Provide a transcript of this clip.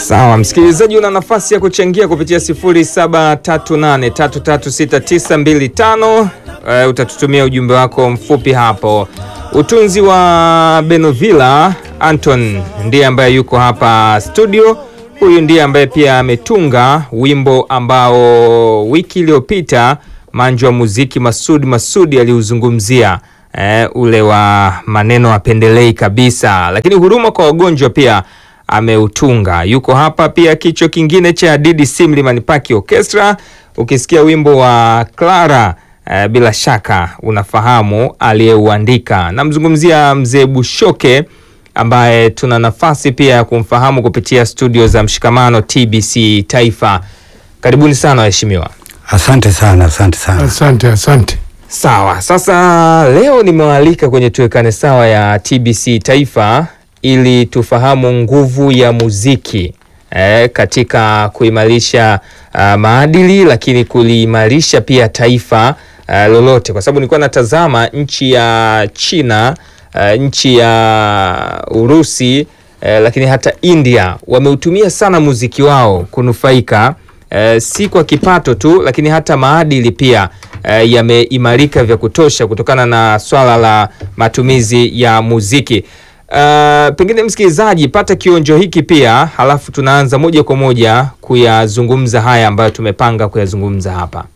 Sawa, msikilizaji, una nafasi ya kuchangia kupitia 0738336925. Uh, utatutumia ujumbe wako mfupi hapo. Utunzi wa Benovila Anton ndiye ambaye yuko hapa studio. Huyu ndiye ambaye pia ametunga wimbo ambao wiki iliyopita manju wa muziki Masudi Masudi aliuzungumzia eh, ule wa maneno apendelei kabisa, lakini huruma kwa wagonjwa pia ameutunga. Yuko hapa pia kichwa kingine cha DDC Mlimani Park Orchestra. Ukisikia wimbo wa Clara eh, bila shaka unafahamu aliyeuandika. Namzungumzia mzee Bushoke ambaye tuna nafasi pia ya kumfahamu kupitia studio za Mshikamano TBC Taifa. Karibuni sana waheshimiwa. Asante sana, asante sana. Asante, asante. Sawa, sasa leo nimewaalika kwenye tuwekane sawa ya TBC Taifa ili tufahamu nguvu ya muziki eh, katika kuimarisha uh, maadili lakini kuliimarisha pia taifa uh, lolote, kwa sababu nilikuwa natazama nchi ya China uh, nchi ya Urusi eh, lakini hata India wameutumia sana muziki wao kunufaika eh, si kwa kipato tu, lakini hata maadili pia eh, yameimarika vya kutosha kutokana na swala la matumizi ya muziki. Uh, pengine msikilizaji, pata kionjo hiki pia, halafu tunaanza moja kwa moja kuyazungumza haya ambayo tumepanga kuyazungumza hapa.